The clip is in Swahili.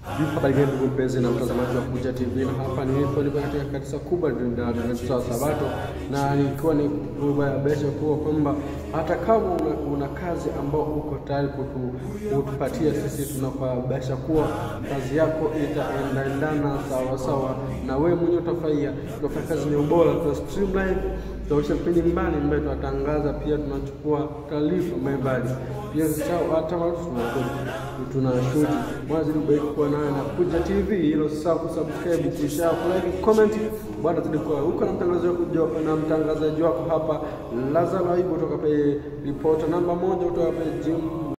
Habari gani ndugu mpenzi na mtazamaji wa Kuja TV, na hapa nilipo niko katika kanisa kubwa la Sabato, na nikiwa ni kubayanisha kuwa kwamba hata kama una, una kazi ambao uko tayari kutupatia sisi, tunakuhabarisha kuwa kazi yako itaendaendana sawa sawa na wewe mwenyewe utafurahia. Tunafanya kazi yenye ubora, tuna streamline tunaonyesha vipindi mbalimbali, tunatangaza pia, tunachukua taarifa mbalimbali pia, hata watu tuna shuti mwazidi kubariki kuwa nayo na Kuja TV. Hilo sasa kusubscribe, kushare, kulike, comment, bwana zidi kwa huko na mtangazaji wako na mtangazaji wako hapa Lazaro Aibu kutoka pale ripota namba moja kutoka pale Jim